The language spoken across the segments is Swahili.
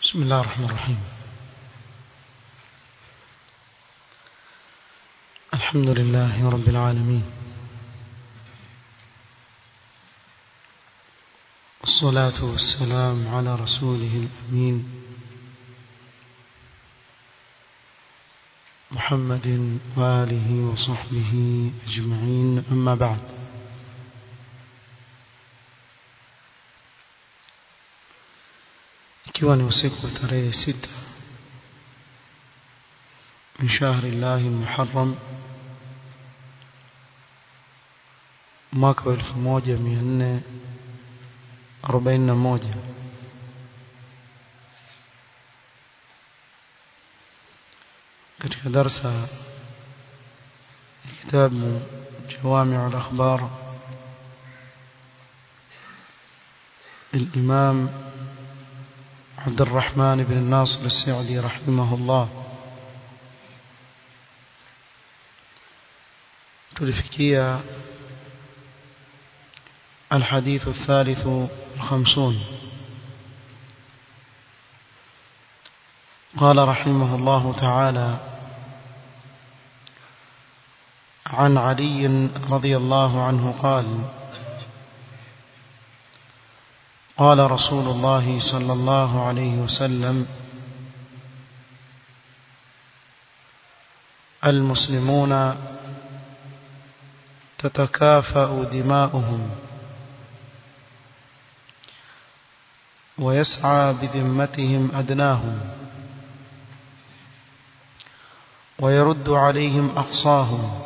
بسم الله الرحمن الرحيم الحمد لله رب العالمين والصلاة والسلام على رسوله الأمين محمد وآله وصحبه أجمعين أما بعد ikiwa ni usiku wa tarehe sita min shahri llahi muharram mwaka wa elfu moja mia nne arobaini na moja katika darsa ya kitabu jawamiu al-akhbar للإمام عبد الرحمن بن الناصر السعدي رحمه الله تلفكية الحديث الثالث الخمسون قال رحمه الله تعالى عن علي رضي الله عنه قال قال رسول الله صلى الله عليه وسلم المسلمون تتكافأ دماؤهم ويسعى بذمتهم أدناهم ويرد عليهم أقصاهم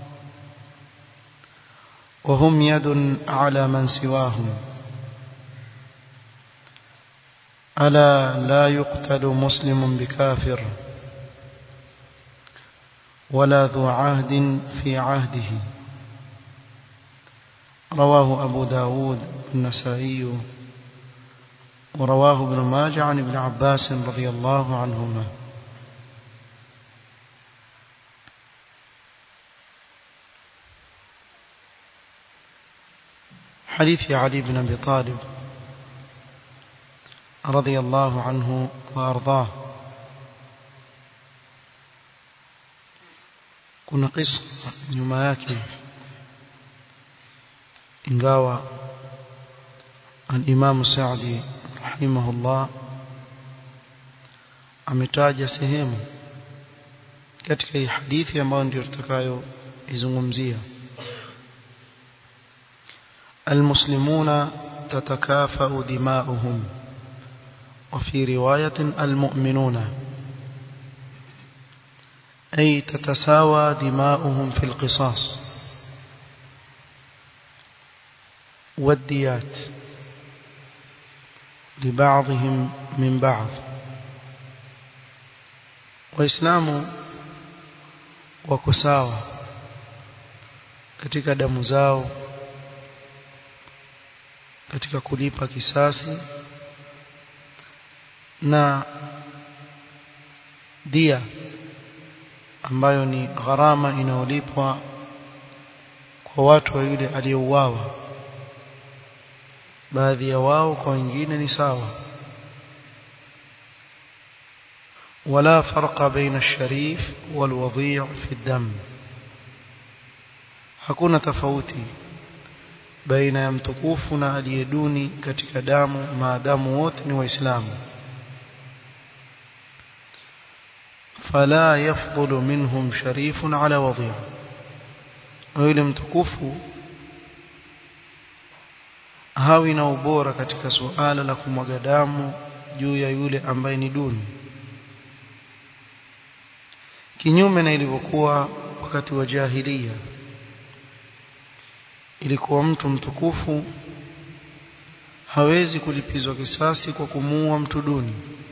وهم يد على من سواهم ألا لا يقتل مسلم بكافر ولا ذو عهد في عهده رواه أبو داود النسائي ورواه ابن ماجه عن ابن عباس رضي الله عنهما حديث علي بن أبي طالب رضي الله عنه وأرضاه kuna kisa nyuma yake ingawa al-Imam Sa'di rahimahullah ametaja sehemu katika hii hadithi ambayo ndio tutakayo izungumzia المسلمون تتكافأ دماؤهم وفي رواية المؤمنون أي تتساوى دماؤهم في القصاص والديات لبعضهم من بعض وإسلام وكساوى katika damu zao katika kulipa kisasi na dia ambayo ni gharama inayolipwa kwa watu wa yule aliyeuawa baadhi ya wao kwa wengine ni sawa ولا فرق بين الشريف والوضيع في الدم hakuna tofauti baina ya mtukufu na aliyeduni katika damu maadamu wote ni waislamu فلا يفضل منهم شريف على وضيع ويله mtukufu hawi na ubora katika suala la kumwaga damu juu ya yule ambaye ni duni kinyume na ilivyokuwa wakati wa jahiliya ilikuwa mtu mtukufu hawezi kulipizwa kisasi kwa kumuua mtu duni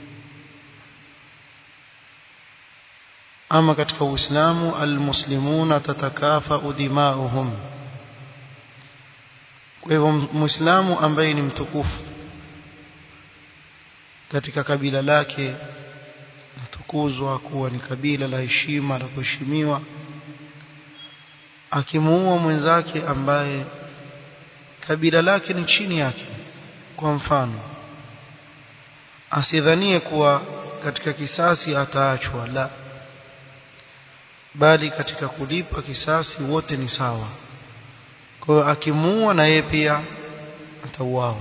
ama katika uislamu almuslimuna tatakafa dimauhum kwa hivyo muislamu ambaye ni mtukufu katika kabila lake natukuzwa kuwa ni kabila la heshima la kuheshimiwa akimuua mwenzake ambaye kabila lake ni chini yake kwa mfano asidhanie kuwa katika kisasi ataachwa la bali katika kulipa kisasi wote ni sawa kwa hiyo akimuua na yeye pia atauawa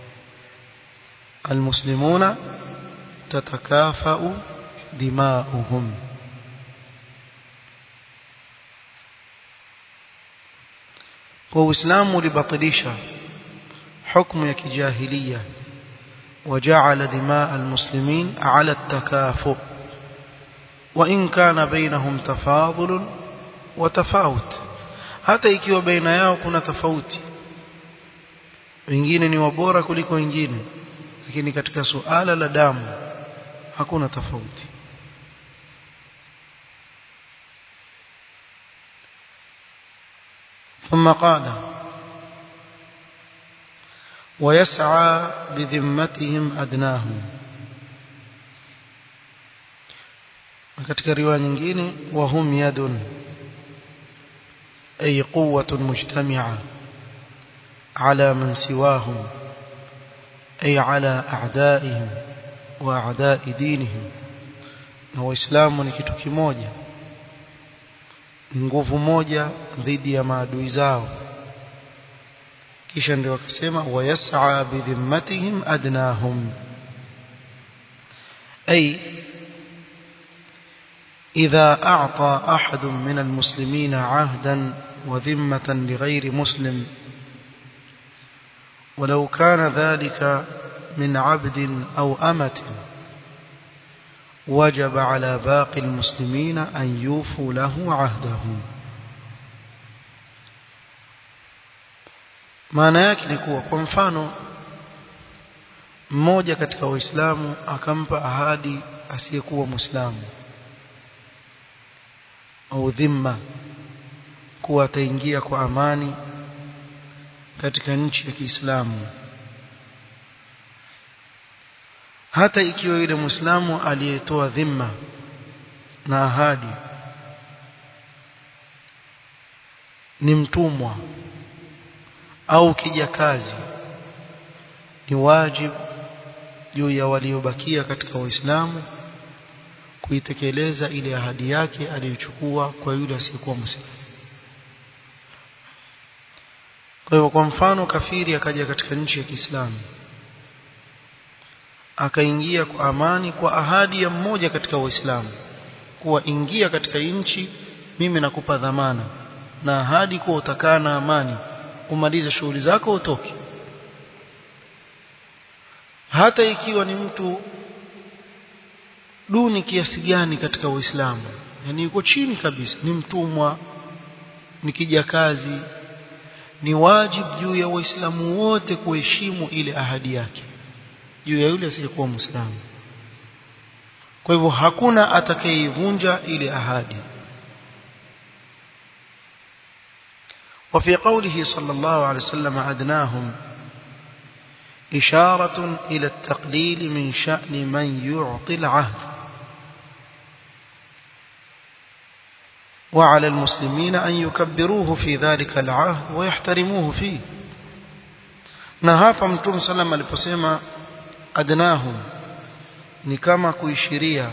almuslimuna tatakafau dimauhum kwa uislamu ulibatilisha hukumu ya kijahilia وجعل دماء المسلمين على التكافؤ وإن كان بينهم تفاضل وتفاوت hata ikiwa baina yao kuna tofauti wengine ni wabora kuliko wengine lakini katika suala la damu hakuna tofauti ثم قال ويسعى بذمتهم أدناهم katika riwaya nyingine wahum yadun ay quwwatun mujtami'a ala man siwahum ay ala a'da'ihim wa a'da'i dinihim na waislamu ni kitu kimoja nguvu moja dhidi ya maadui zao kisha ndio wakasema wayas'a bidhimmatihim adnahum ay إذا أعطى أحد من المسلمين عهدا وذمة لغير مسلم ولو كان ذلك من عبد أو أمة وجب على باقي المسلمين أن يوفوا له عهده maana yake ni kuwa kwa mfano mmoja katika waislamu akampa ahadi asiyekuwa muislamu au dhimma kuwa ataingia kwa amani katika nchi ya Kiislamu hata ikiwa yule muislamu aliyetoa dhimma na ahadi ni mtumwa au kijakazi ni wajibu juu ya waliobakia katika waislamu kuitekeleza ile ahadi yake aliyochukua kwa yule asiyekuwa muislamu kwa hivyo kwa mfano kafiri akaja katika nchi ya Kiislamu akaingia kwa amani kwa ahadi ya mmoja katika waislamu kuwa ingia katika nchi mimi nakupa dhamana na ahadi kuwa utakaa na amani umalize shughuli zako utoke hata ikiwa ni mtu duni kiasi gani katika Uislamu yani yuko chini kabisa ni mtumwa ni kijakazi ni wajibu juu ya waislamu wote kuheshimu ile ahadi yake juu ya yule asiyekuwa muislamu kwa hivyo hakuna atakayeivunja ile ahadi وفي قوله صلى الله عليه وسلم أدناهم إشارة إلى التقليل من شأن من يعطي العهد وعلى المسلمين أن يكبروه في ذلك العهد ويحترموه فيه نهافا متوم سلم aliposema adnahum ni kama kuishiria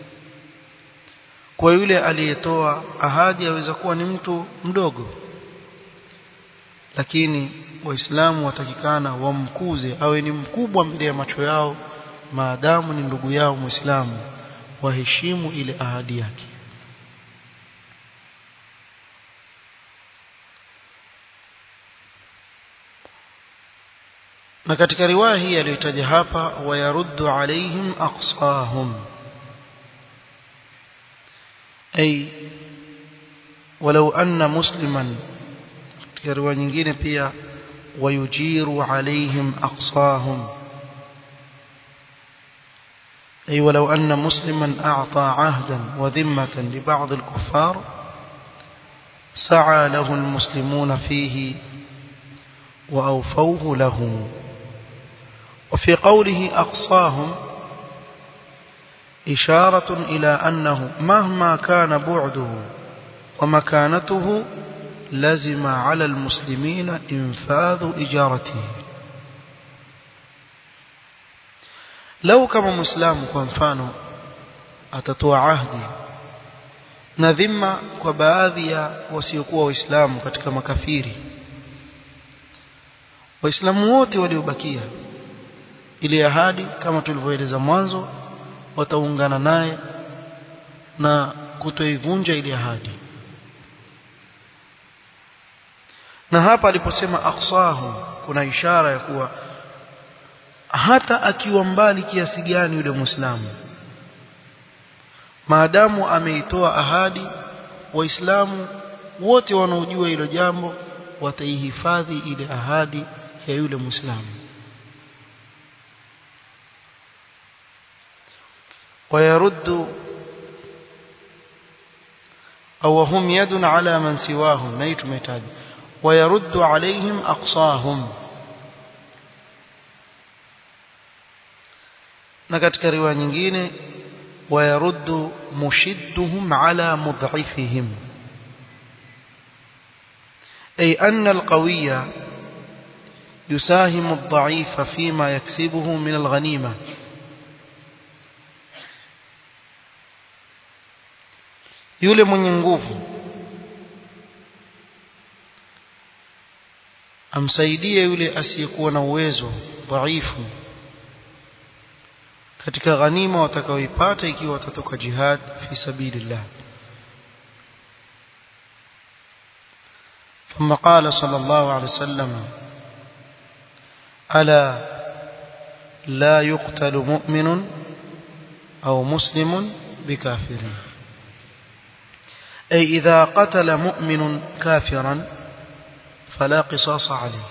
kwa yule aliyetoa ahadi aweza kuwa ni mtu mdogo lakini waislamu watakikana wamkuze awe ni mkubwa mbele ya macho yao maadamu ni ndugu yao muislamu waheshimu ile ahadi yake na katika riwaya hii aliyotaja hapa wayaruddu alaihim aqsahum ay walau anna musliman katika riwaya nyingine pia wayujiru alaihim aqsahum أي ولو أن مسلما أعطى عهدا وذمة لبعض الكفار سعى له المسلمون فيه وأوفوه له وفي قوله أقصاهم إشارة إلى أنه مهما كان بعده ومكانته لزم على المسلمين إنفاذ إجارته lau kama muislamu kwa mfano atatoa ahdi na dhima kwa baadhi ya wasiokuwa waislamu katika makafiri waislamu wote waliobakia ile ahadi kama tulivyoeleza mwanzo wataungana naye na kutoivunja ile ahadi na hapa aliposema aqsahu kuna ishara ya kuwa hata akiwa mbali kiasi gani yule muislamu maadamu ameitoa ahadi waislamu wote wanaojua hilo jambo wataihifadhi ile ahadi ya yule muislamu ويرد أو هم يد على من سواهم نيت ميتاج ويرد عليهم أقصاهم na katika riwaya nyingine ويرد مشدهم على مضعفهم أي أن القوي يساهم الضعيف فيما يكسبه من الغنيمة yule mwenye nguvu amsaidie yule asiyekuwa na uwezo dhaifu katika ghanima watakaoipata ikiwa watatoka jihad fi sabilillah ثم قال صلى الله عليه وسلم ألا لا يقتل مؤمن أو مسلم بكافر أي إذا قتل مؤمن كافرا فلا قصاص عليه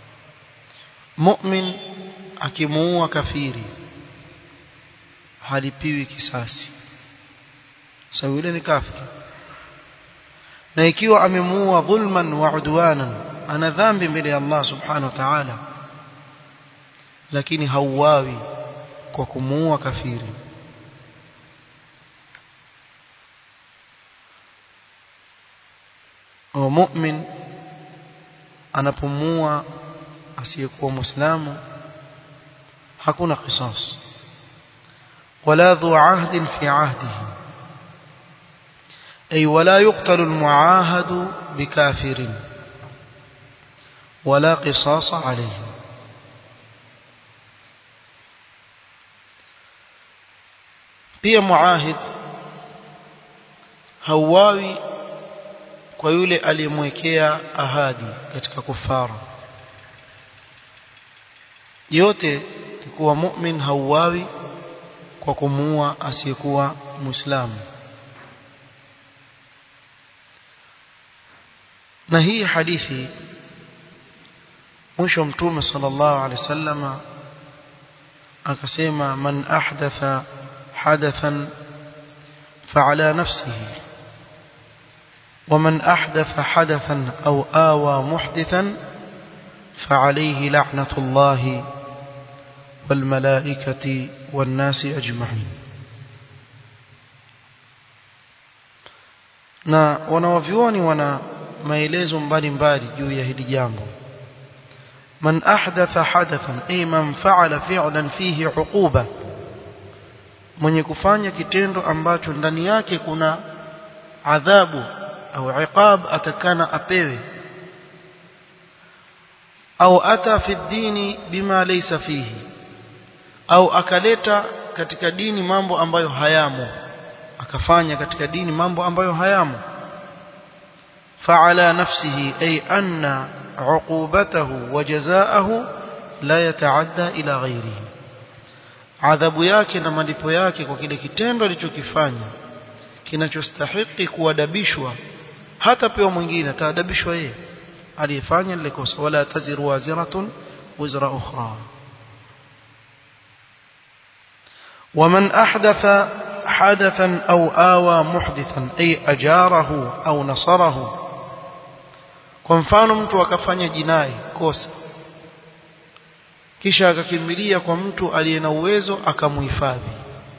مؤمن أكموا كفيري halipiwi kisasi sababu yule ni kafiri na ikiwa amemuua dhulman wa udwanan ana dhambi mbele ya Allah subhanahu wa ta'ala lakini hauawi kwa kumuua kafiri au mu'min anapomua asiyekuwa muislamu hakuna qisas ولا ذو عهد في عهده أي ولا يقتل المعاهد بكافر ولا قصاص عليه pia muahid hauawi kwa yule aliyemwekea ahadi katika kufara yote kuwa mu'min hauawi kwa kumuua asiyekuwa muislamu na hii hadithi mwisho mtume sallallahu alaihi wasallama akasema man ahdatha hadathan fa'ala nafsihi ومن أحدث حدثا أو آوى محدثا فعليه لعنة الله والملائكة والناس أجمعين na wanawavyuoni wana maelezo mbalimbali juu ya hili jambo man ahdatha hadathan ay man fa'ala fi'lan fihi uquba mwenye kufanya kitendo ambacho ndani yake kuna adhabu au iqab atakana apewe au ata fi dini bima laysa fihi au akaleta katika dini mambo ambayo hayamo akafanya katika dini mambo ambayo hayamo fa'ala nafsihi ay anna uqubatahu wa jazaahu la yataadda ila ghairihi adhabu yake na malipo yake kwa kile kitendo alichokifanya kinachostahili kuadabishwa hata pewa mwingine ataadabishwa yeye aliyefanya lile kosa wala taziru waziratun wizra ukhra ومن أحدث حدثا أو آوى محدثا أي أجاره أو نصره kwa mfano mtu akafanya jinai kosa kisha akakimbilia kwa mtu aliye na uwezo akamuhifadhi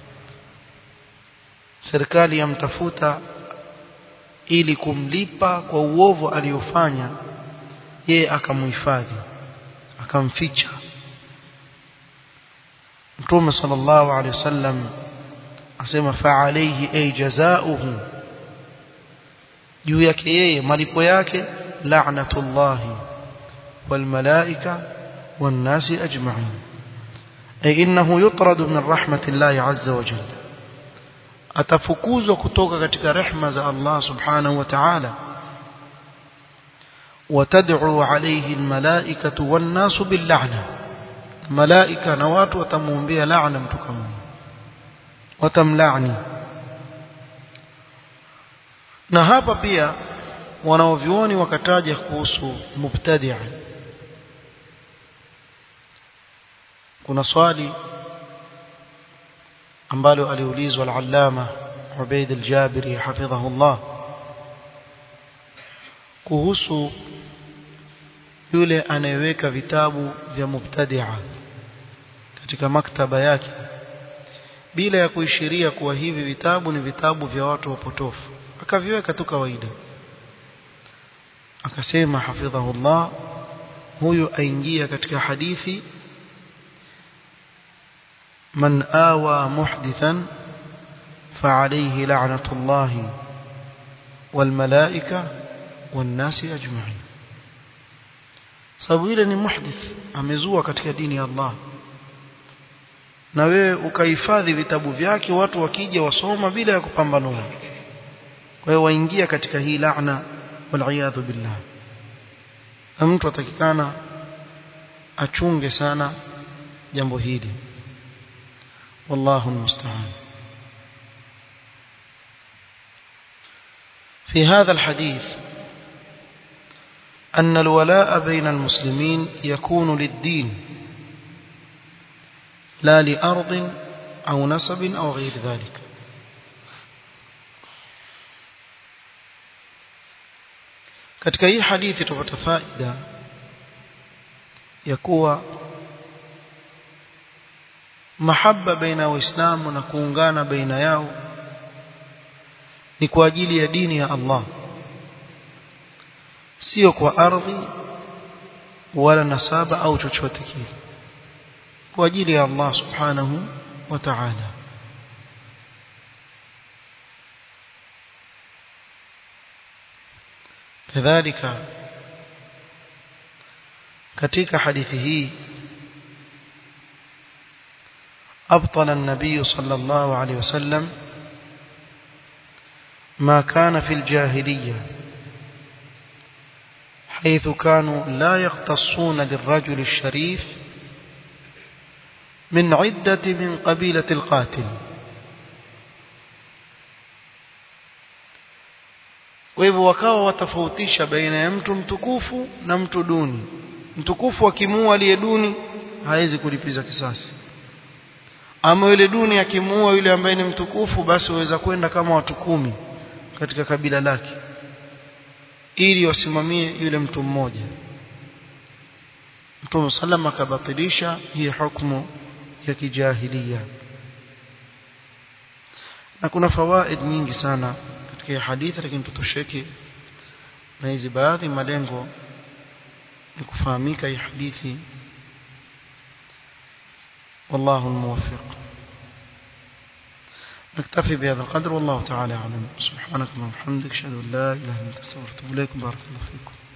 serikali yamtafuta ili kumlipa kwa uovu aliofanya yeye akamuhifadhi akamficha mtume sallallahu alaihi wasallam asema fa alayhi ay jazaohu juu yake yeye malipo yake la'natullahi wal malaika wan nasi ajma'in ay innahu yutradu min rahmatillahi azza wa jalla atafukuzwa kutoka katika rehma za Allah subhanahu wa ta'ala وتدعو عليه الملائكة والناس باللعنة ملائكة نوات وتمومبيا لعنة متكمون وتملعني na hapa pia wanaovyuoni wakataja kuhusu mubtadia kuna swali ambalo aliulizwa al-allama Ubaid al-Jabiri hafidhahullah kuhusu yule anayeweka vitabu vya mubtadia katika maktaba yake bila ya kuishiria kuwa hivi vitabu ni vitabu vya watu wapotofu akaviweka tu kawaida akasema hafidhahullah huyu aingia katika hadithi man awa muhdithan فعليه لعنة الله والملائكة والناس أجمعين sababu ile ni muhdith amezua katika dini ya Allah na wewe ukahifadhi vitabu vyake watu wakija wasoma bila ya kupambanua kwa hiyo waingia katika hii laana wal billah na mtu atakikana achunge sana jambo hili wallahu musta'an في هذا الحديث أن الولاء بين المسلمين يكون للدين لا لأرض أو نسب أو غير ذلك katika hii hadithi tupata faida ya kuwa mahaba baina ya waislamu na kuungana baina yao ni kwa ajili ya dini ya Allah sio kwa ardhi wala nasaba au chochote kile kwa ajili ya Allah subhanahu wa ta'ala kadhalika katika hadithi hii أبطل النبي صلى الله عليه وسلم ما كان في الجاهلية حيث كانوا لا يختصون للرجل الشريف من عدة من قبيلة القاتل kwa hivyo wakawa watofautisha baina ya mtu mtukufu na mtu duni mtukufu akimuua aliye duni hawezi kulipiza kisasi ama yule duni akimuua yule ambaye ni mtukufu basi waweza kwenda kama watu kumi katika kabila lake ili wasimamie yule mtu mmoja Mtume sallam akabatilisha hii hukumu ya kijahilia na kuna fawaid nyingi sana katika hii hadithi lakini tutosheke na hizi baadhi malengo ni kufahamika hii hadithi والله الموفق نكتفي بهذا القدر والله تعالى أعلم سبحانك اللهم وبحمدك أشهد أن لا إله إلا أنت أستغفرك وأتوب إليك بارك الله فيكم